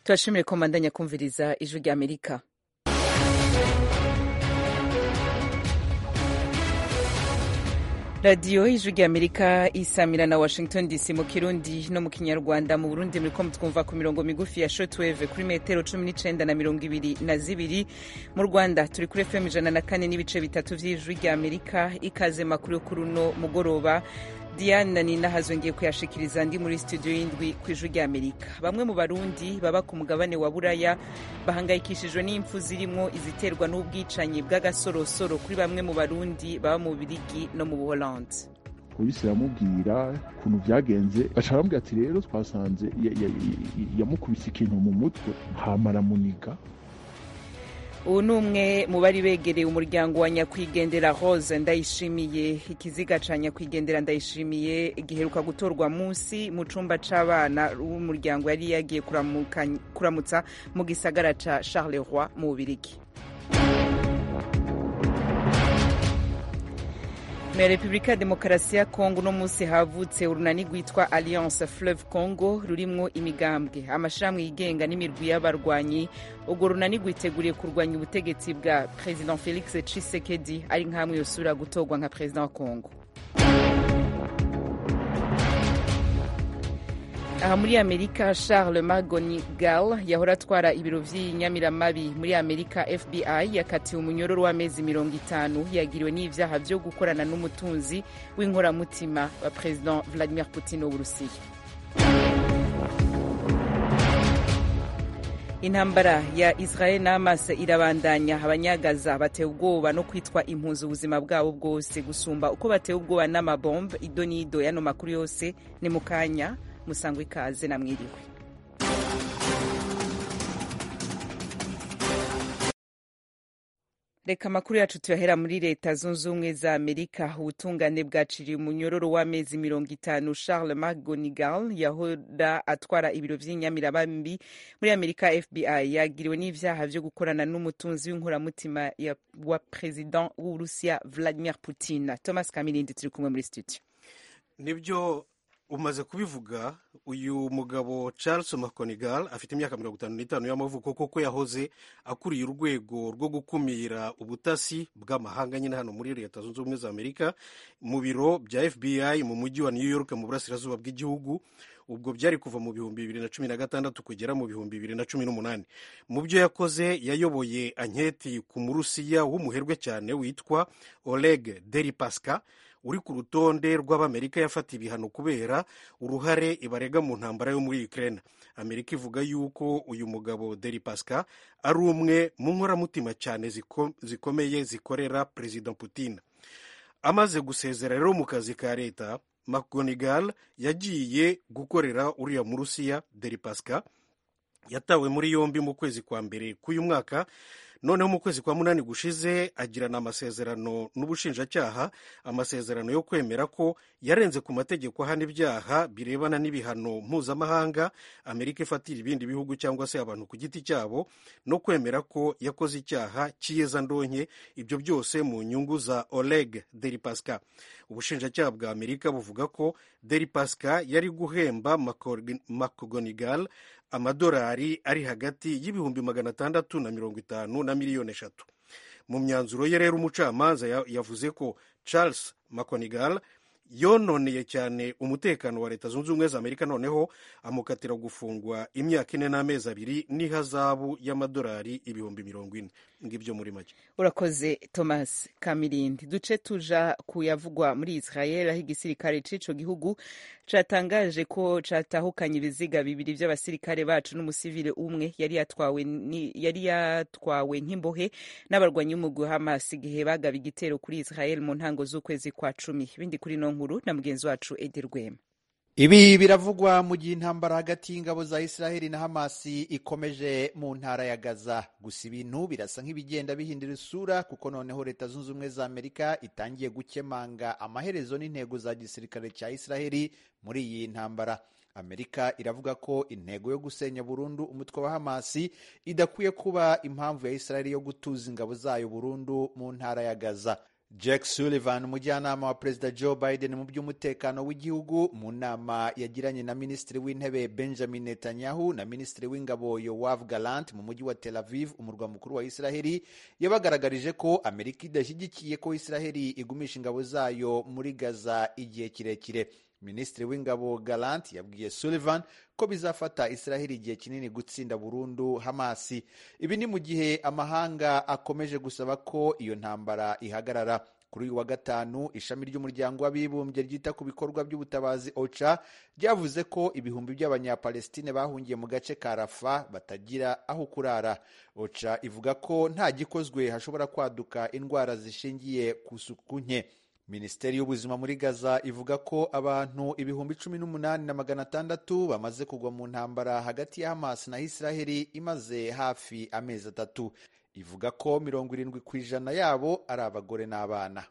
turashimire ko mbandanya kumviriza ijwi rya amerika radiyo ijwi rya amerika isamira na washington dc mu kirundi no mu kinyarwanda mu burundi muriko mutwumva ku mirongo migufi ya shortwave kuri metero cumi n'icenda na mirongo ibiri na zibiri mu rwanda turi kuri fm ijana na kane n'ibice bitatu vy'ijwi rya amerika ikaze makuru yo kuri uno mugoroba diane nina hazongeye kuyashikiriza ndi muri studio y'indwi ku ijwi rya amerika bamwe mu barundi baba ku mugabane wa buraya bahangayikishijwe n'impfu zirimwo iziterwa n'ubwicanyi bw'agasorosoro kuri bamwe mu barundi baba mu birigi no mu buholandi polisi iramubwira ukuntu byagenze baca baramubwira ati rero twasanze yamukubise ikintu mu mutwe hama aramuniga ubu ni umwe mu bari begereye umuryango wa nyakwigendera rose ndayishimiye ikiziga ca nyakwigendera ndayishimiye giheruka gutorwa munsi mu cumba c'abana w'umuryango yari yagiye kuramutsa mu gisagara ca charleroi mu bubirigi mu repubulika ya demokarasi ya kongo uno munsi havutse urunani rwitwa alliance fleuve congo rurimwo imigambwe amashirahamwe yigenga n'imirwi y'abarwanyi urwo runani rwiteguriye kurwanya ubutegetsi bwa president felix tshisekedi ari nk'amwe yosubira gutorwa nka perezida wa kongo aha muri amerika charles magonigal yahora atwara ibiro vy'inyamiramabi muri amerika fbi yakatiwe umunyororo w'amezi mirongo itanu yagiriwe n'ivyaha vyo gukorana n'umutunzi w'inkoramutima wa president vladimir putin w'uburusiya intambara ya israel na hamas irabandanya abanyagaza batewe ubwoba no kwitwa impunzi ubuzima bwabo bwose gusumba uko batewe ubwoba n'amabombe ido n'ido yano makuru yose ni mu kanya musangwa ikaze na mwiriwe reka amakuru yacu tuyahera muri leta zunze ubumwe za amerika ubutungane bwaciriye umunyororo w'amezi mirongo itanu charles mcgonigal yahora atwara ibiro vy'inyamirabambi muri amerika fbi yagiriwe n'ivyaha vyo gukorana n'umutunzi w'inkoramutima wa president w'uburusiya vladimir putin thomas kamirindi turi kumwe muri studio nibyo umaze kubivuga uyu mugabo charles mconigal afite imyaka mirongo itanu n'itanu y'amavuko kuko yahoze akuriye urwego rwo gukumira ubutasi bw'amahanga nyine hano muri leta zunze ubumwe za amerika mu biro bya fbi mu mujyi wa new york mu burasirazuba bw'igihugu ubwo byari kuva mu bihumbi bibiri na cumi na gatandatu kugera mu bihumbi bibiri na cumi n'umunani mu byo yakoze yayoboye anketi ku murusiya w'umuherwe cyane witwa oleg deripaska uri ku rutonde rw'abamerika yafata ibihano kubera uruhare ibarega mu ntambara yo muri Ukraine amerika ivuga yuko uyu mugabo deri pasca ari umwe mu nkoramutima cyane zikomeye zikorera perezida putin amaze gusezera rero mu kazi ka leta mcgonigal yagiye gukorera uriya mu rusiya deri pasca yatawe muri yombi mu kwezi kwa mbere k'uyu mwaka noneho mu kwezi kwa munani gushize agirana amasezerano n'ubushinjacyaha amasezerano yo kwemera ko yarenze ku mategeko ahana ibyaha birebana n'ibihano mpuzamahanga amerika ifatira ibindi bihugu cyangwa se abantu ku giti cyabo no kwemera ko yakoze icyaha cy'iyezandonke ibyo byose mu nyungu za oleg deripaska ubushinjacyaha bwa amerika buvuga ko deripaska yari guhemba mcgonigal amadolari ari hagati y'ibihumbi magana atandatu na mirongo itanu na miliyoni eshatu mu myanzuro ye rero umucamanza yavuze ko charles mconigal yononeye cyane umutekano wa leta zunze ubumwe za amerika noneho amukatira gufungwa imyaka ine n'amezi abiri n'ihazabu y'amadolari ibihumbi mirongo ine ngibyo muri make urakoze thomas kamirindi duce tuja kuyavugwa muri israel aho igisirikare c'ico gihugu catangaje ko catahukanye ibiziga bibiri vy'abasirikare bacu n'umusivile umwe yari yatwawe yari yatwawe nk'imbohe n'abarwanyi b'umugwi hamas igihe bagaba igitero kuri israel mu ntango z'ukwezi kwa cumi ibindi kuri no nkuru na mugenzi wacu edi rwema ibi biravugwa mu gihe intambara hagati y'ingabo za israheli na hamasi ikomeje mu ntara ya gaza gusa ibintu birasa nk'ibigenda bihindura isura kuko noneho leta zunze ubumwe za amerika itangiye gukemanga amaherezo n'intego za gisirikare cya israheli muri iyi ntambara amerika iravuga ko intego yo gusenya burundu umutwe wa hamasi idakwiye kuba impamvu ya israheli yo gutuza ingabo zayo burundu mu ntara ya gaza Jack Sullivan umujyanama wa perezida Joe Biden mu by'umutekano w'igihugu mu nama yagiranye na minisitiri w'intebe Benjamin Netanyahu na minisitiri w'ingabo Yoav Gallant mu mujyi wa Tel Aviv umurwa mukuru wa Israheli yabagaragarije ko Amerika idashyigikiye ko Israheli igumisha ingabo zayo muri Gaza igihe kirekire minisitiri w'ingabo Gallant yabwiye Sullivan ko bizafata Israheli igihe kinini gutsinda burundu Hamasi. Ibi ni mu gihe amahanga akomeje gusaba ko iyo ntambara ihagarara. Kuri uyu wa gatanu ishami ry'umuryango w'abibumbye ryita ku bikorwa by'ubutabazi OCHA ryavuze ko ibihumbi by'abanyapalestine bahungiye mu gace ka Rafa batagira aho kurara. OCHA ivuga ko nta gikozwe hashobora kwaduka indwara zishingiye ku suku nke. minisiteri y'ubuzima muri gaza ivuga ko abantu ibihumbi cumi n'umunani na magana atandatu bamaze kugwa mu ntambara hagati ya hamas na israheli imaze hafi amezi atatu ivuga ko mirongo irindwi ku ijana yabo ari abagore n'abana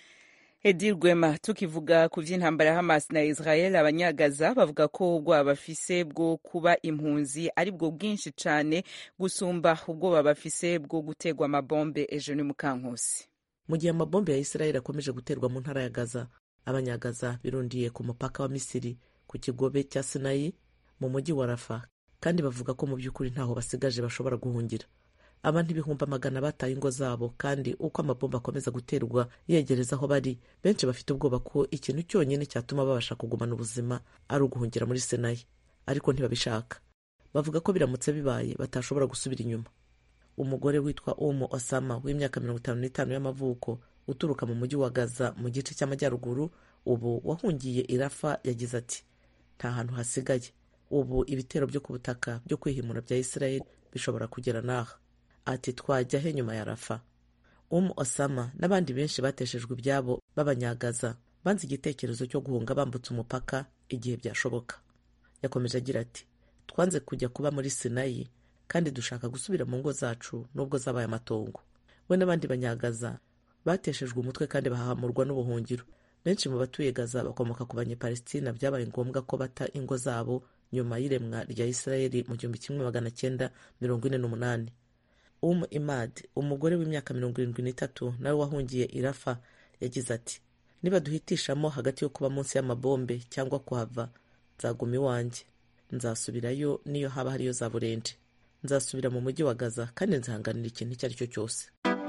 edi rwema tukivuga ku by'intambara ya hamas na israel abanyagaza bavuga ko ubwoba bafise bwo kuba impunzi ari bwo bwinshi cyane gusumba ubwoba bafise bwo gutegwa amabombe ejo ni mukankusi mu gihe amabombe ya israel akomeje guterwa mu ntara ya gaza abanyagaza birundiye ku mupaka wa misiri ku kigobe cya sinayi mu mujyi wa rafa kandi bavuga ko mu by'ukuri ntaho basigaje bashobora guhungira abantu ibihumbi amagana bataye ingo zabo kandi uko amabomba akomeza guterwa yegereza aho bari benshi bafite ubwoba ko ikintu cyonyine cyatuma babasha kugumana ubuzima ari uguhungira muri sinayi ariko ntibabishaka bavuga ko biramutse bibaye batashobora gusubira inyuma umugore witwa umu osama w'imyaka mirongo itanu n'itanu y'amavuko uturuka mu mujyi wa gaza mu gice cy'amajyaruguru ubu wahungiye irafa yagize ati nta hantu hasigaye ubu ibitero byo ku butaka byo kwihimura bya israel bishobora kugera n'aha ati twajya he nyuma ya rafa umu osama n'abandi benshi bateshejwe ibyabo b'abanyagaza banze igitekerezo cyo guhunga bambutse umupaka igihe byashoboka yakomeje agira ati twanze kujya kuba muri sinayi kandi dushaka gusubira mu ngo zacu nubwo zabaye amatongo we n'abandi banyagaza bateshejwe umutwe kandi bahahamurwa n'ubuhungiro benshi mu batuye gaza bakomoka ku banyepalestina byabaye ngombwa ko bata ingo zabo nyuma y'iremwa rya isirayeli mu gihumbi kimwe magana cyenda mirongo ine n'umunani umu imad umugore w'imyaka mirongo irindwi n'itatu nawe wahungiye irafa yagize ati niba duhitishamo hagati yo kuba munsi y'amabombe cyangwa kuhava nzaguma iwanjye nzasubirayo niyo haba hariyo za burende nzasubira mu mujyi wa gaza kandi nzihanganira ikintu icyo ari cyo cyose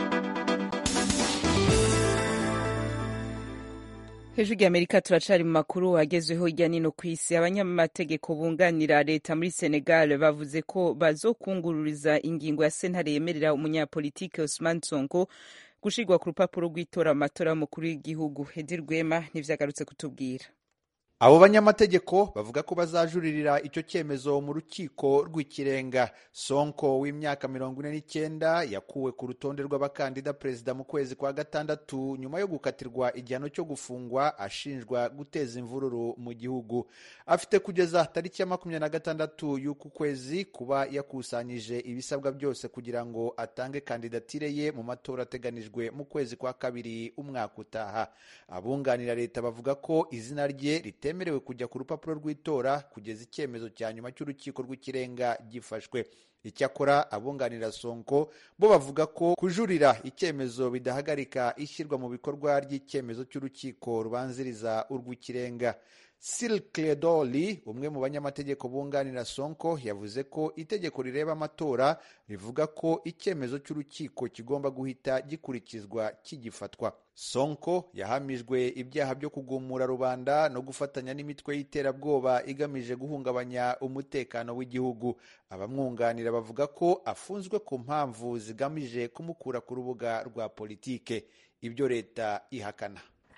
hejuru y'amerika turacari mu makuru agezweho hirya no ku isi abanyamategeko bunganira leta muri senegal bavuze ko bazokungururiza ingingo ya sentare yemerera umunyapolitike Ousmane Sonko gushirwa ku rupapuro rw'itora amatora y'umukuru w'igihugu Hedi Rwema nivyagarutse kutubwira abo banyamategeko bavuga ko bazajuririra icyo cyemezo mu rukiko rw'ikirenga sonko w'imyaka mirongo ine n'icyenda yakuwe ku rutonde rw'abakandida perezida mu kwezi kwa gatandatu nyuma yo gukatirwa igihano cyo gufungwa ashinjwa guteza imvururu mu gihugu afite kugeza tariki ya makumyabiri na gatandatu y'uku kwezi kuba yakusanyije ibisabwa byose kugira ngo atange kandidatire ye mu matora ateganijwe mu kwezi kwa kabiri umwaka utaha abunganira leta bavuga ko izina rye rite bitemerewe kujya ku rupapuro rw'itora kugeza icyemezo cya nyuma cy'urukiko rw'ikirenga gifashwe icyakora abunganira sonko bo bavuga ko kujurira icyemezo bidahagarika ishyirwa mu bikorwa ry'icyemezo cy'urukiko rubanziriza urw'ikirenga Silkledoli umwe mu banyamategeko bunganira Sonko yavuze ko itegeko rireba amatora rivuga ko icyemezo cy'urukiko kigomba guhita gikurikizwa kigifatwa Sonko yahamijwe ibyaha byo kugumura rubanda no gufatanya n'imitwe y'iterabwoba igamije guhungabanya umutekano w'igihugu abamwunganira bavuga ko afunzwe ku mpamvu zigamije kumukura ku rubuga rwa politike ibyo leta ihakana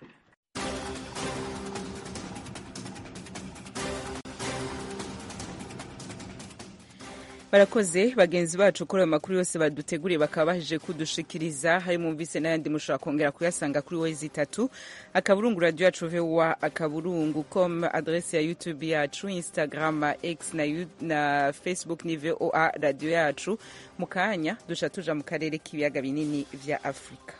barakoze bagenzi bacu kuri ayo makuru yose baduteguriye bakaba baheje kudushikiriza hari mwumvise n'ayandi mushobora kongera kuyasanga kuri wezi itatu akaburungu radiyo yacu vowa akaburungu com adrese ya youtube yacu instagram x na, na facebook ni voa radiyo yacu mu kanya duca tuja mu karere k'ibiyaga binini vya afurika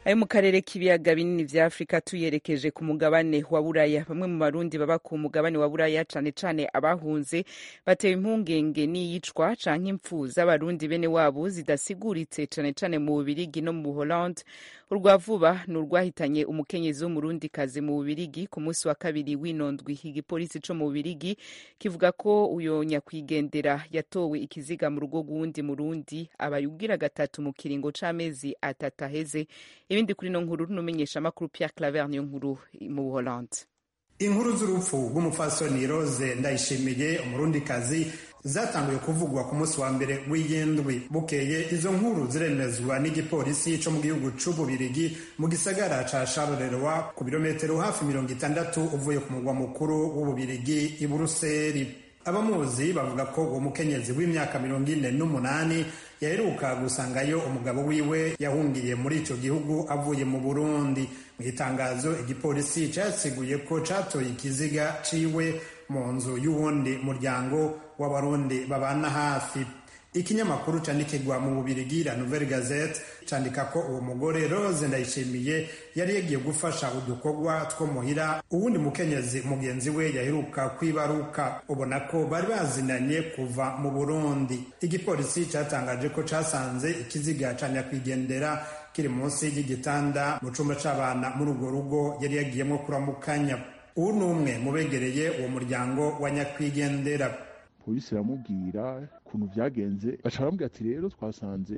ayo mu karere k'ibiyaga binini vya afurika tuyerekeje ku mugabane wa buraya bamwe mu barundi baba ku mugabane wa buraya cane cane abahunze batewe impungenge n'iyicwa canke impfu z'abarundi bene wabo zidasiguritse cane cane mu bubirigi no mu buholande urwa vuba ni urwahitanye umukenyezi w'umurundikazi mu bubirigi ku munsi wa kabiri w'inondwi igipolisi co mu bubirigi kivuga ko uyo nyakwigendera yatowe ikiziga mu rugo rw'uwundi murundi abayugira gatatu mu kiringo c'amezi atatu aheze ibindi kuri no nkuru n'umenyesha amakuru Pierre Claver niyo nkuru mu Buholande inkuru z'urupfu rw'umupfasoni Rose Ndayishimiye umurundikazi zatanguye kuvugwa ku munsi wa mbere w'iyindwi bukeye izo nkuru ziremezwa n'igipolisi co mu gihugu c'ububirigi mu gisagara ca Charleroi ku birometero hafi mirongo itandatu uvuye ku murwa mukuru w'ububirigi i Buruseli abamuzi bavuga ko uwo mukenyezi w'imyaka mirongo ine n'umunani yaheruka gusangayo umugabo wiwe yahungiye muri ico gihugu avuye mu burundi mu itangazo igipolisi casiguye ko catoye ikiziga ciwe mu nzu y'uwundi muryango w'abarundi babana hafi ikinyamakuru candikirwa mu bubirigi la nouvelle gazette candika ko uwo mugore rose ndayishimiye yari yagiye gufasha udukorwa two muhira uwundi mukenyezi mugenzi we yaheruka kwibaruka ubona ko bari bazinanye kuva mu burundi igipolisi catangaje ko casanze ikiziga ca nyakwigendera kiri munsi y'igitanda mu cumba c'abana muri urwo rugo yari yagiyemwo kuramukanya uwu ni umwe mu begereye uwo muryango wa nyakwigendera polisi iramubwira ukuntu byagenze baca baramubwira ati rero twasanze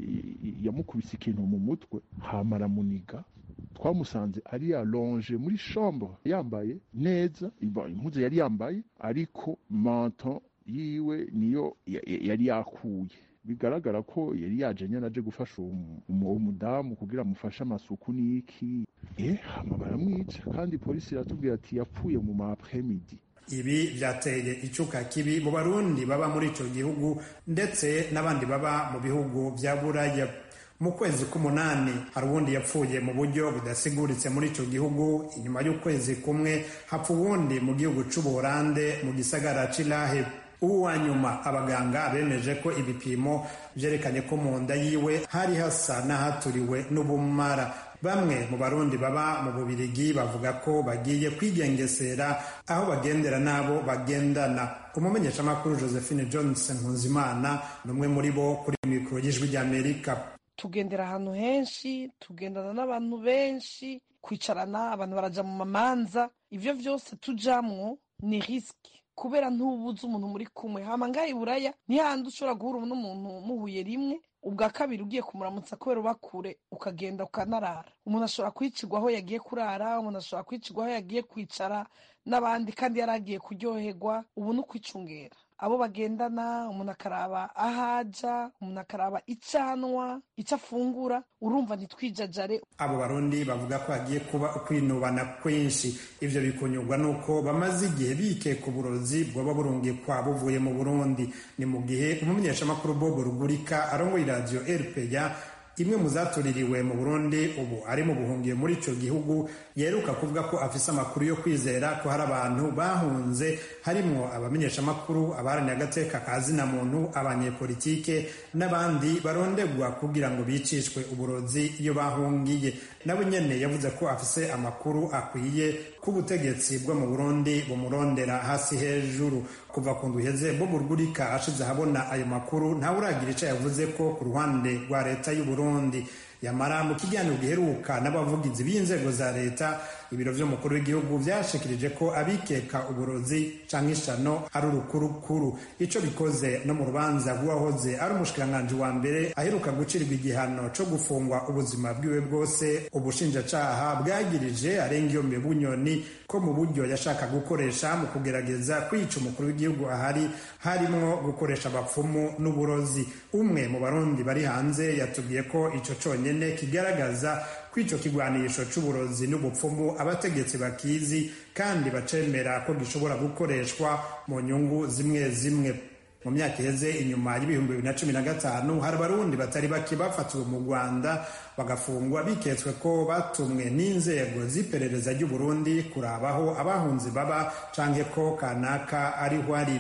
yamukubise ikintu mu mutwe hama aramuniga twamusanze ari yalonje muri chambre yambaye neza impuzu yari yambaye ariko manto yiwe niyo yari yakuye bigaragara ko yari yaje nyine aje gufasha uwo mudamu kugira amufashe amasuku n'iki eh hama baramwica kandi polisi iratubwira ati yapfuye mu ma après-midi ibi byateye icuka kibi mu barundi baba muri ico gihugu ndetse n'abandi baba mu bihugu vya buraya mu kwezi k'umunani hari uwundi yapfuye mu buryo budasiguritse muri ico gihugu inyuma y'ukwezi kumwe hapfa uwundi mu gihugu c'ubuholande mu gisagara c'ilahe ubu wa nyuma abaganga bemeje ko ibipimo vyerekanye ko mu nda yiwe hari hasa n'ahaturiwe n'ubumara bamwe mu barundi baba mu bubirigi bavuga ko bagiye kwigengesera aho bagendera n'abo bagendana umumenyeshamakuru josephine johnson nkuzimana ni umwe muri bo kuri mikoro y'ijwi ry'amerika tugendera ahantu henshi tugendana n'abantu benshi kwicarana abantu baraja mu mamanza ivyo vyose tujamwo ni risiki kubera ntubuze umuntu muri kumwe hama ngaha iburaya ntihandi ushobora guhura n'umuntu muhuye rimwe ubwa kabiri ugiye kumuramutsa kubera uba kure ukagenda ukanarara umuntu ashobora kwicirwa aho yagiye kurara umuntu ashobora kwicirwa aho yagiye kwicara n'abandi kandi yari agiye kuryoherwa ubu ni ukwicungera abo bagendana umuntu akaraba aho aja umuntu akaraba icyo anywa icyo afungura urumva ntitwijajare abo barundi bavuga ko hagiye kuba ukwinubana kwinshi ivyo bikunyurwa nuko bamaze igihe bikeka uburozi bwoba burungikwa buvuye mu burundi ni mu gihe umumenyeshamakuru bob rugurika arongoye iradiyo rpa imwe mu zatuririwe mu burundi ubu ari mu buhungiye muri ico gihugu yeruka kuvuga ko afise amakuru yo kwizera ko hari abantu bahunze harimwo abamenyeshamakuru abaharaniye agateka ka zina muntu abanyepolitike n'abandi barondegwa kugira ngo bicishwe uburozi iyo bahungiye nawe nyene yavuze ko afise amakuru akwiye k'ubutegetsi bwo mu burundi bumurondera hasi hejuru kuva ku nduheze bob rugurika ashize ahabona ayo makuru ntawe uragira ico yavuze ko ku ruhande rwa leta y'uburundi yamara mu kiganiro giheruka n'abavugizi b'inzego za leta ibiro vy'umukuru w'igihugu vyashikirije ko abikeka uburozi canke ishano ari urukurukuru ico bikoze no mu rubanza rw'uwahoze ari umushikiranganji wa mbere aheruka gucirirwa igihano co gufungwa ubuzima bwiwe bwose ubushinjacaha bwagirije arengiyombe bunyoni ko mu buryo yashaka gukoresha mu kugerageza kwica umukuru w'igihugu ahari harimwo gukoresha abapfumu n'uburozi umwe mu barundi bari hanze yatubwiye ko ico conyene kigaragaza ko ico kigwanisho c'uburozi n'ubupfumu abategetsi bakizi kandi bacemera ko gishobora gukoreshwa mu nyungu zimwe zimwe mu myaka iheze inyuma y'ibihumbi bibiri na cumi na gatanu hari abarundi batari bake bafatiwe mu rwanda bagafungwa biketswe ko batumwe n'inzego z'iperereza ry'uburundi kurabaho abahunzi baba canke ko kanaka ariho ari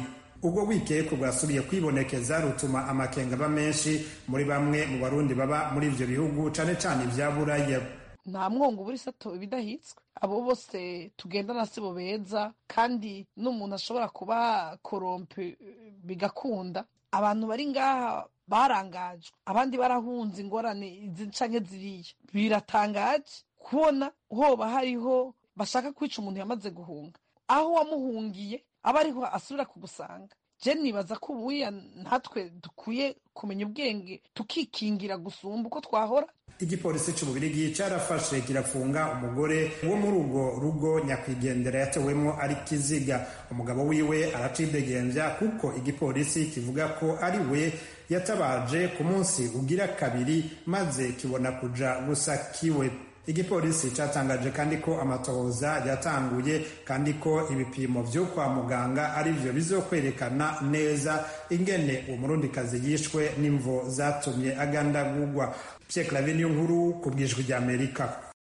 ubwo wikeko bwasubiye kwibonekeza rutuma amakenga aba menshi muri bamwe mu barundi baba muri ivyo bihugu cane cane ivya buraya nta mwongo ubura isato ibidahitswe abo bose tugendana si bo beza kandi n'umuntu ashobora kuba korompe bigakunda abantu bari ngaha barangajwe abandi barahunze ingorane izi canke ziriya biratangaje kubona hoba hariho bashaka kwica umuntu yamaze guhunga aho wamuhungiye aba ariho asubira kugusanga je nibaza ko ubuya natwe dukwiye kumenya ubwenge tukikingira gusumba uko twahora igipolisi c'ububirigi carafashe kirafunga umugore wo muri urwo rugo nyakwigendera yatewemwo ari kiziga umugabo wiwe aracidegembya kuko igipolisi kivuga ko ari we yatabaje ku munsi ugira kabiri maze kibona kuja gusa kiwe igipolisi cyatangaje kandi ko amatohoza yatanguye kandi ko ibipimo vyo kwa muganga ari vyo bizokwerekana neza ingene uwo murundikazi yishwe n'imvo zatumye agandagurwa Pierre Claver niyo nkuru ku bwijwi rya Amerika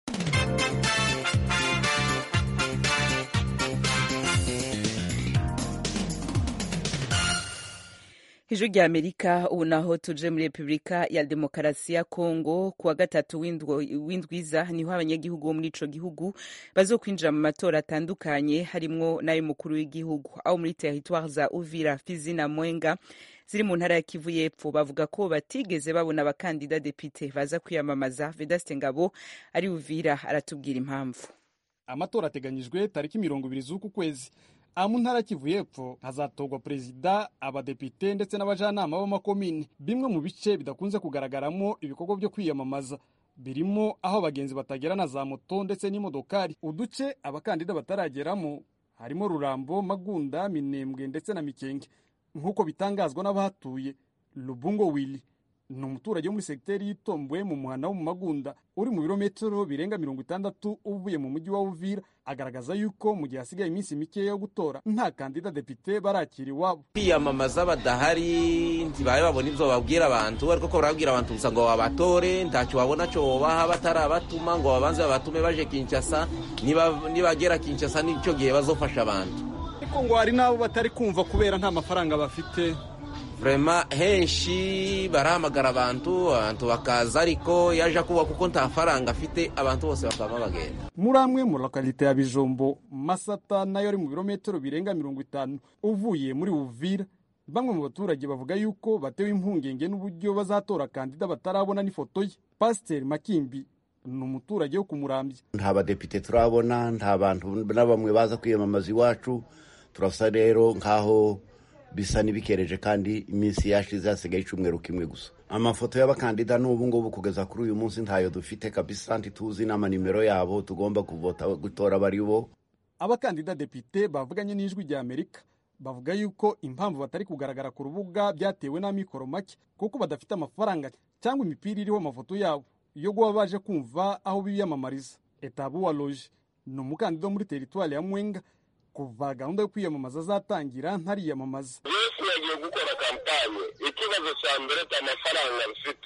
ijwi rya amerika ubu naho tuje muri repubulika ya demokarasi ya kongo ku wa gatatu w'indwiza niho abanyagihugu bo muri ico gihugu bazokwinjira mu matora atandukanye harimwo n'ay'umukuru w'igihugu aho muri teritware za uvira fizi na mwenga ziri mu ntara ya kivu y'epfo bavuga ko batigeze babona abakandida depite baza kwiyamamaza vedaste ngabo ari uvira aratubwira impamvu amatora ateganyijwe tariki mirongo ibiri z'uku kwezi aha mu ntara kivu y'epfo hazatorwa perezida abadepite ndetse n'abajanama b'amakomini bimwe mu bice bidakunze kugaragaramo ibikorwa byo kwiyamamaza birimo aho abagenzi batagera na za moto ndetse n'imodokari uduce abakandida batarageramo harimo rurambo magunda minembwe ndetse na mikenge nk'uko bitangazwa n'abahatuye lubungo willy ni umuturage wo muri segiteri y'itomboye mu muhanda wo mu magunda uri mu birometero birenga mirongo itandatu uvuye mu mujyi wa uvira agaragaza yuko mu gihe hasigaye iminsi mikeya yo gutora nta kandida depite barakira iwabo kwiyamamaza badahari ntibabe babona ibyo bababwira abantu ariko ko barabwira abantu gusa ngo babatore ntacyo babona cyo bobaha batarabatuma ngo babanze babatume baje kinshasa nibagera kinshasa nicyo gihe bazofasha abantu ariko ngo hari n'abo batari kumva kubera nta mafaranga bafite vrema henshi barahamagara abantu abantu bakaza ariko yaje kuba kuko nta faranga afite abantu bose bakaba bagenda muri amwe mu lokalite ya bijombo masata nayo ari mu birometero birenga mirongo itanu uvuye muri uvira bamwe mu baturage bavuga yuko batewe impungenge n'uburyo bazatora kandida batarabona n'ifoto ye pasiteri makimbi ni umuturage wo kumurambya nta badepite turabona nta bantu na bamwe baza kwiyamamaza iwacu turasa rero nk'aho bisa n'ibikereje kandi iminsi yashize hasigaye icyumweru kimwe gusa amafoto y'abakandida n'ubu ngubu kugeza kuri uyu munsi ntayo dufite kabisa ntituzi n'amanimero yabo tugomba kuvota gutora bari bo abakandida depite bavuganye n'ijwi rya amerika bavuga yuko impamvu batari kugaragara ku rubuga byatewe n'amikoro make kuko badafite amafaranga cyangwa imipira iriho amafoto yabo yo guba baje kumva aho biyamamariza etabu wa loje ni umukandida wo muri teritwari ya mwenga kuva gahunda yo kwiyamamaza azatangira ntariyamamaza yesu yagiye gukora kampanye ikibazo cya mbere cya mafaranga bifite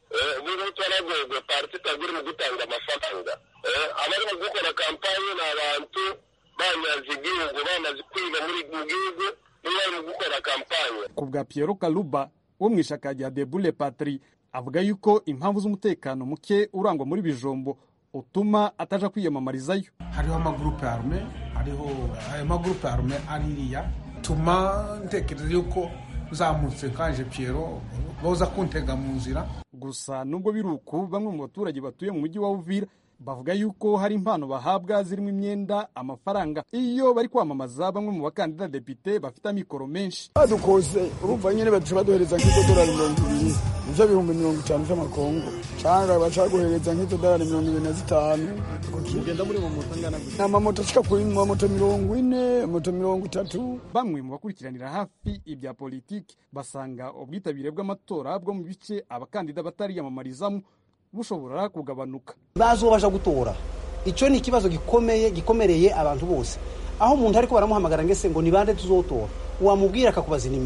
ubu twaragorwa pariti itagura mu gutanga amafaranga abari mu gukora kampanye ni abantu banyaze igihugu bamaze kwiga muri mu gihugu nibo bari mu gukora kampanye ku bwa Piero Kaluba wo mu ishaka rya Debule Patri avuga yuko impamvu z'umutekano muke urangwa muri bijombo utuma ataja kwiyamamarizayo hariho amagurupe arume hariho ayo magurupe arume aririya tuma ntekereza yuko zamutse kaje Piero boza kuntega mu nzira gusa nubwo biri uku bamwe mu baturage batuye mu mujyi wa Uvira bavuga yuko hari impano bahabwa zirimo imyenda amafaranga iyo bari kwamamaza bamwe mu bakandida depite bafite amikoro menshi badukoze urumva nyine baduca baduhereza nk'idolari mirongo ibiri nivyo bihumbi mirongo itanu vy'amakongo canga baca baguhereza nk'idolari mirongo ibiri na zitanu ugenda muri mu moto angana gutya amamoto ashika kuri mamoto mirongo ine moto mirongo itatu bamwe mu bakurikiranira hafi ibya politiki basanga ubwitabire bw'amatora bwo mu bice abakandida batariyamamarizamo bushobora kugabanuka bazobasha gutora icyo ni ikibazo gikomeye gikomereye abantu bose aho umuntu ariko baramuhamagara ngese ngo ni bande tuzotora wamubwira akakubaza inimero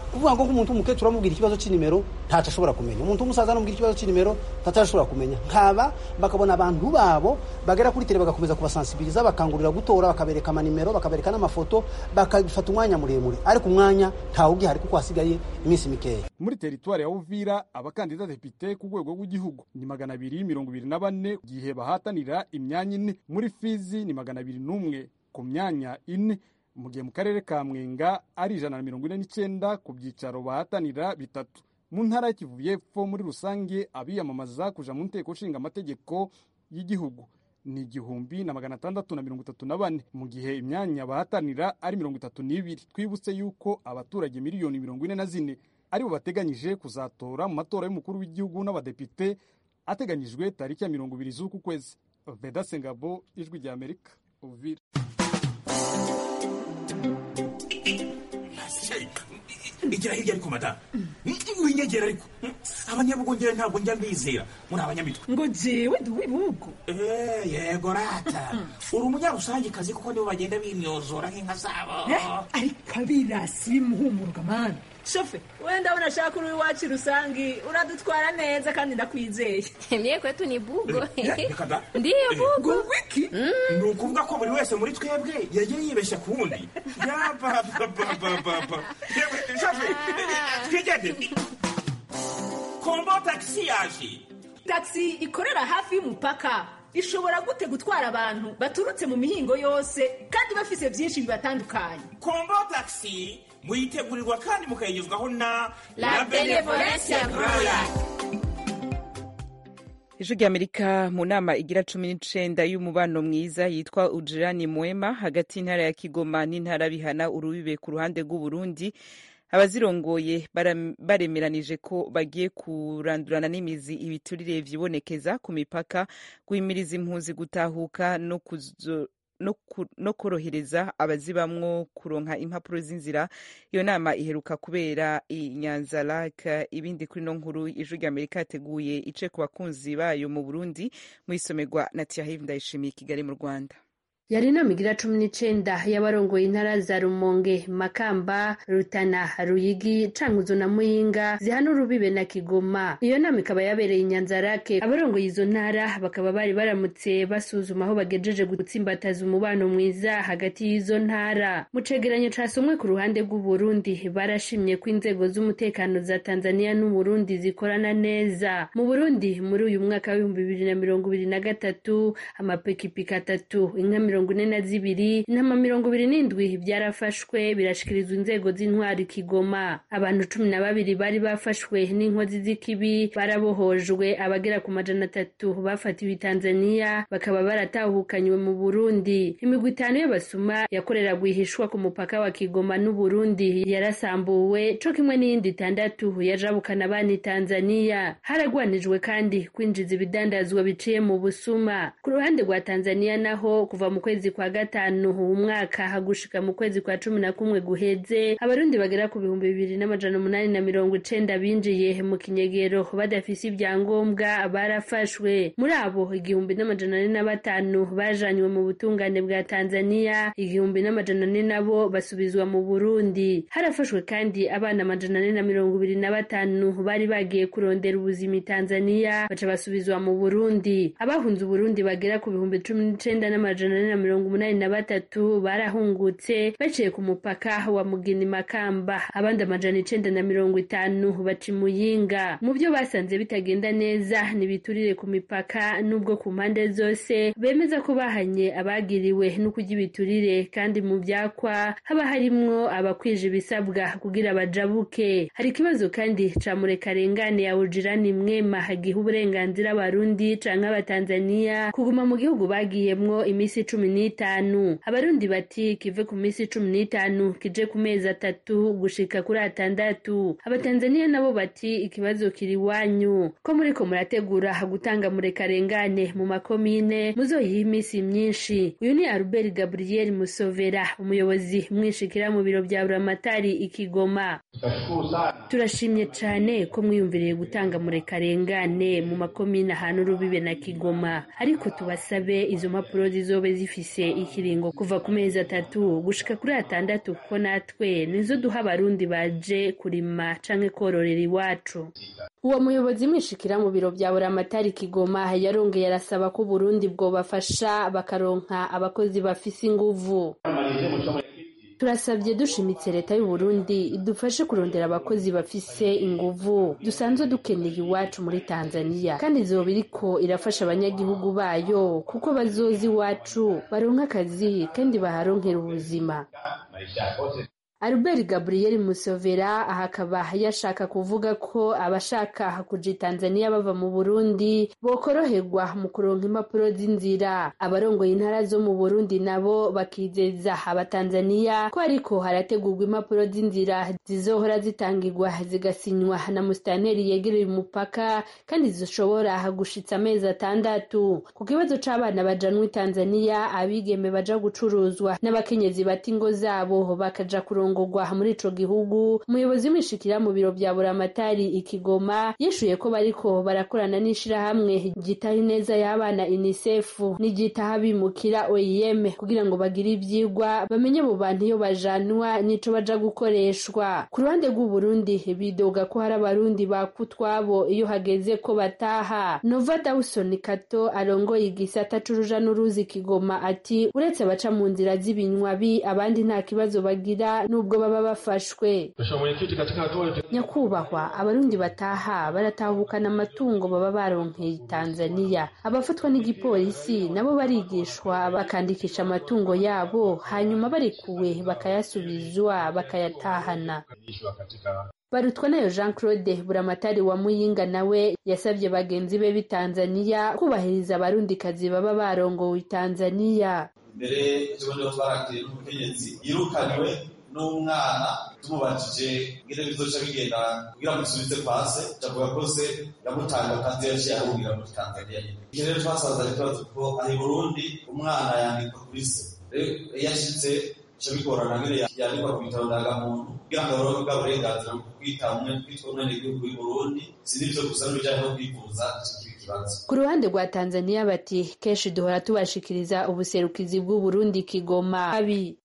kuvuga ngo nk'umuntu w'umukecuru amubwira ikibazo cy'inimero ntacyo ashobora kumenya umuntu w'umusaza amubwira ikibazo cy'inimero ntacyo ashobora kumenya nkaba bakabona abantu babo bagera kuri tere bagakomeza kubasansibiriza bakangurira gutora bakabereka amanimero bakabereka n'amafoto bakabifata umwanya muremure ariko umwanya ntawe ugihari kuko hasigaye iminsi mikeya muri teritwari ya uvira abakandida depite ku rwego rw'igihugu ni magana abiri mirongo ibiri na bane gihe bahatanira imyanya ine muri fizi ni magana abiri n'umwe ku myanya ine mu gihe mu karere ka mwenga ari ijana na mirongo ine n'icyenda ku byicaro bahatanira bitatu mu ntara y'Kivu y'Epfo muri rusange abiyamamaza kuja mu nteko nshinga amategeko y'igihugu ni igihumbi na magana atandatu na mirongo itatu na bane mu gihe imyanya bahatanira ari mirongo itatu n'ibiri twibutse yuko abaturage miliyoni mirongo ine na zine aribo bateganyije kuzatora mu matora y'umukuru w'igihugu n'abadepite ateganyijwe tariki ya mirongo ibiri z'uku kwezi veda sengabo ijwi rya amerika uvira igira hirya ariko madamu winyegera ariko abanyabugongera ntabwo njya mbizera muri abanyamitwe ngo jewe ndi uw'ibihugu yego rata uri umunyarusangikazi kuko nibo bagenda bimyozora nk'inka zabo ariko abirasi bimuhumurwa mani shofe wenda unashaka uri iwacu rusangi uradutwara neza kandi ndakwizeye mie kwetu ni bugo reka ndiyo bugo wiki ni ukuvuga ko buri wese muri twebwe yagiye yibeshya ku wundi yabababababa shofe twigende kombo tagisi yaje tagisi ikorera hafi y'umupaka ishobora gute gutwara abantu baturutse mu mihingo yose kandi bafise byinshi bibatandukanye kombo tagisi muyitegurirwa kandi mukayigezwaho na La Benevolencia Royal. ijwi ry'amerika mu nama igira cumi n'icenda y'umubano mwiza yitwa ujirani mwema hagati y'intara ya kigoma n'intara bihana urubibe ku ruhande rw'uburundi abazirongoye baremeranije ko bagiye kurandurana n'imizi ibiturire vyibonekeza ku mipaka guhimiriza impunzi gutahuka no kuzo no korohereza abazibamwo kuronka impapuro z'inzira iyo nama iheruka kubera i nyanza lake ibindi kuri no nkuru ijwi rya amerika yateguye ice ku bakunzi bayo mu burundi mu isomerwa na tiahive ndayishimiye kigali mu rwanda yari inama igira cumi n'icenda y'abarongoye intara za rumonge makamba rutana ruyigi cankuzo na muyinga zihana urubibe na kigoma iyo nama ikaba yabereye inyanzarake abarongoye izo ntara bakaba bari baramutse basuzuma aho bagejeje gutsimbataza umubano mwiza hagati y'izo ntara mu cegeranyo casomwe ku ruhande rw'uburundi barashimye ko inzego z'umutekano za tanzania n'uburundi zikorana neza mu burundi muri uyu mwaka w'ibihumbi bibiri na mirongo ibiri na gatatu amapikipiki atatu inka mirongo ine na zibiri intama mirongo ibiri n'indwi byarafashwe birashikirizwa inzego z'intwari kigoma abantu cumi na babiri bari bafashwe n'inkozi z'ikibi barabohojwe abagera ku majana atatu bafatiwe i tanzania bakaba baratahukanywe mu burundi imigwi itanu y'abasuma yakorera rwihishwa ku mupaka wa kigoma n'uburundi yarasambuwe co kimwe n'iyindi itandatu yajabukana abana i tanzania haragwanijwe kandi kwinjiza ibidandazwa biciye mu busuma ku ruhande rwa tanzania naho kuva mu kwezi kwa gatanu umwaka hagushika mu kwezi kwa cumi na kumwe guheze abarundi bagera ku bihumbi bibiri n'amajana umunani na mirongo icenda binjiye mu kinyegero badafise ibyangombwa barafashwe muri abo igihumbi n'amajana ane na batanu bajanywe mu butungane bwa tanzania igihumbi n'amajana ane nabo basubizwa mu burundi harafashwe kandi abana amajana ane na mirongo ibiri na batanu bari bagiye kurondera ubuzima i tanzania baca basubizwa mu burundi abahunze uburundi bagera ku bihumbi cumi n'icenda n'amajana ane na mirongo umunani na batatu barahungutse baciye ku mupaka wa mugini makamba abandi amajana icenda na mirongo itanu baca imuyinga mu byo basanze bitagenda neza ntibiturire ku mipaka n'ubwo ku mpande zose bemeza ko bahanye abagiriwe no kurya ibiturire kandi mu byakwa haba harimwo abakwije ibisabwa kugira bajabuke hari ikibazo kandi ca murekarengane ya ujirani mwema hagiha uburenganzira abarundi canke abatanzaniya kuguma mu gihugu bagiyemwo imisi cumi n'itanu abarundi bati kive ku minsi cumi n'itanu kije ku mezi atatu gushika kuri atandatu abatanzaniya nabo bati ikibazo kiri iwanyu ko muriko murategura gutanga murekarengane mu makomine muzoyiha iminsi myinshi uyu ni albert gabriel musovera umuyobozi mwishikira mu biro bya buramatari ikigoma turashimye cane ko mwiyumviriye gutanga murekarengane mu makomine ahantu urubibe na kigoma ariko tubasabe izo mpapuro zizobe zifise zifise ikiringo kuva ku mezi atatu gushika kuri atandatu kuko natwe nizo duha abarundi baje kurima canke kororera iwacu uwo muyobozi mwishikira mu biro vya buramatari kigoma yarongeye arasaba ko uburundi bwobafasha bakaronka abakozi bafise inguvu turasabye dushimitse leta y'u Burundi idufashe kurondera abakozi bafise inguvu dusanzwe dukeneye iwacu muri Tanzania kandi izoba iriko irafasha abanyagihugu bayo kuko bazoza iwacu baronka akazi kandi baharonkera ubuzima Albert Gabriel Musovera aha akaba yashaka kuvuga ko abashaka kuja Tanzania bava mu Burundi bokoroherwa mu kuronka impapuro z'inzira abarongoye intara zo mu Burundi nabo bakizeza abatanzania ko ariko harategurwa impapuro z'inzira zizohora zitangirwa zigasinywa na musitanteri yegereye umupaka kandi zishobora gushitsa amezi atandatu ku kibazo c'abana bajanwa i Tanzania abigeme baja gucuruzwa n'abakenyezi bata ingo zabo bakaja kuronka kurongorwa muri ico gihugu umuyobozi w'imishikira mu biro vya buramatari ikigoma yishuye ko bariko barakorana n'ishirahamwe ryitaho ineza y'abana unicef n'iryitaho abimukira oim kugira ngo bagire ivyigwa bamenye mu bantu iyo bajanwa n'ico baja gukoreshwa ku ruhande rw'uburundi bidoga ko hari abarundi bakutwabo iyo hageze ko bataha nova dawson kato arongoye igisata c'uruja n'uruzi kigoma ati uretse abaca mu nzira z'ibinywabi abandi nta kibazo bagira nubwo baba bafashwe nyakubahwa abarundi bataha baratahukana amatungo baba baronkeye tanzania abafatwa n'igipolisi nabo barigishwa bakandikisha amatungo yabo hanyuma barekuwe bakayasubizwa bakayatahana barutwa nayo jean claude buramatari wa muyinga nawe yasabye bagenzi be b'i tanzania kubahiriza abarundikazi baba barongowe i tanzania mbere ejobundi twarakiriye n'umukenyezi yirukanywe n'umwana tumubajije ngire bizoca bigenda kugira ngo dusubize kwa se javuga ko se yamutanga kandi yaciye ahungira muri tanzania iki rero twasanze ari ikibazo ko aho i burundi umwana yandikwa kuri se rero iyo ashitse bica bigorana ngire yandikwa ku bitabo ndangamuntu kugira ngo aronke bwa burenganzira bwo kwita umwe kwitwa umwenegihugu w'i burundi si n'ivyo gusa n'ibijanye no kwivuza ku ruhande rwa tanzania bati kenshi duhora tubashikiriza ubuserukizi bw'uburundi kigoma abi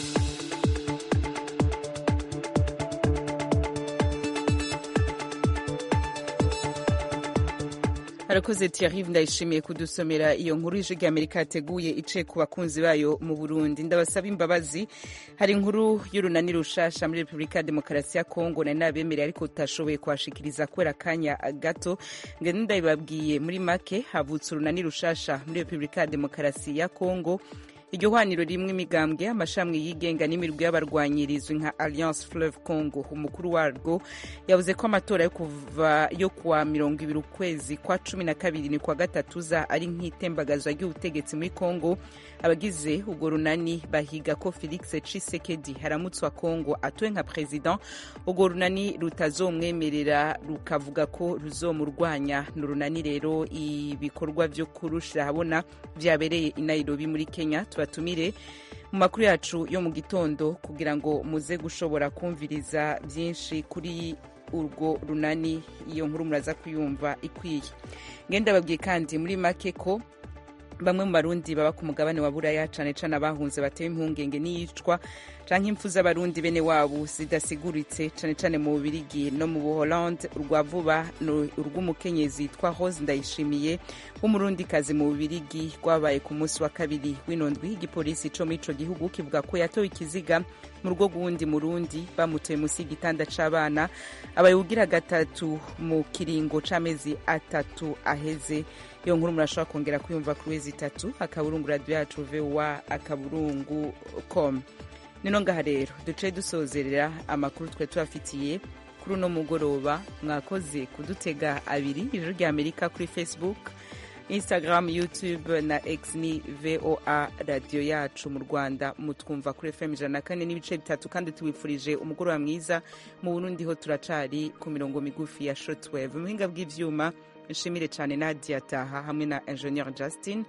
arakoze Thierry ndayishimiye kudusomera iyo nkuru ije ry'Amerika yateguye ice ku bakunzi bayo mu Burundi ndabasaba imbabazi hari inkuru y'urunani rushasha muri Repubulika ya Demokarasi ya Kongo nari nabemereye ariko tutashoboye kuhashikiriza kubera akanya gato ngende ndabibabwiye muri make havutse urunani rushasha muri Repubulika ya Demokarasi ya Kongo iryo hwaniro rimwe imigambwe amashami yigenga n'imirwi y'abarwanyi rizwi nka alliance fleuve congo umukuru warwo yavuze ko amatora yo kuva yo kuwa mirongo ibiri ukwezi kwa cumi na kabiri ni kwa gatatu za ari nk'itembagazwa ry'ubutegetsi muri congo abagize urwo runani bahiga ko felix cisekedi haramutse wa congo atuwe nka president urwo runani rutazomwemerera rukavuga ko ruzomurwanya ni urunani rero ibikorwa vyo kurushira habona vyabereye i nairobi muri kenya tubatumire mu makuru yacu yo mu gitondo kugira ngo muze gushobora kumviriza byinshi kuri urwo runani iyo nkuru muraza kuyumva ikwiye ngenda babwiye kandi muri make ko bamwe mu barundi baba ku mugabane wa buraya cane cane abahunze batewe impungenge n'iyicwa canke impfu z'abarundi bene wabo zidasiguritse cane cane mu bubirigi no mu buholande urwa vuba urw'umukenyezi yitwa rose ndayishimiye w'umurundikazi mu bubirigi rwabaye ku munsi wa kabiri w'inondwi igipolisi co muri ico gihugu kivuga ko yatowe ikiziga mu rugo rw'uwundi murundi bamutoye munsi y'igitanda c'abana abayiwugira gatatu mu kiringo c'amezi atatu aheze iyo nkuru murashobora kongera kuyumva kuri wezi itatu akaburungu radiyo yacu vowa akaburungu com nino ngaha rero duce dusozerera amakuru twe tubafitiye kuri uno mugoroba mwakoze kudutega abiri ijoro rya amerika kuri facebook instagram youtube na x ni voa radiyo yacu mu rwanda mutwumva kuri fm ijana na kane n'ibice bitatu kandi tubifurije umugoroba mwiza mu burundi ho turacari ku mirongo migufi ya shotwave muhinga bw'ivyuma nshimire cyane nadia taha hamwe na ingenieur justin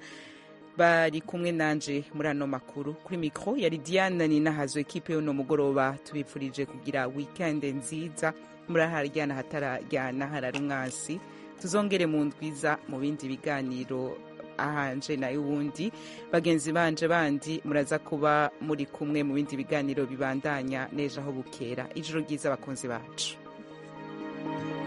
bari kumwe nanje muri ano makuru kuri mikro yari diane ninahazo ekipe y'uno mugoroba tubifurije kugira weekend nziza muraharyana hatararyana harari umwasi tuzongere mu ndwiza mu bindi biganiro ahanje nayo uwundi bagenzi banje bandi muraza kuba muri kumwe mu bindi biganiro bibandanya nejo aho bukera ijoro ryiza abakunzi bacu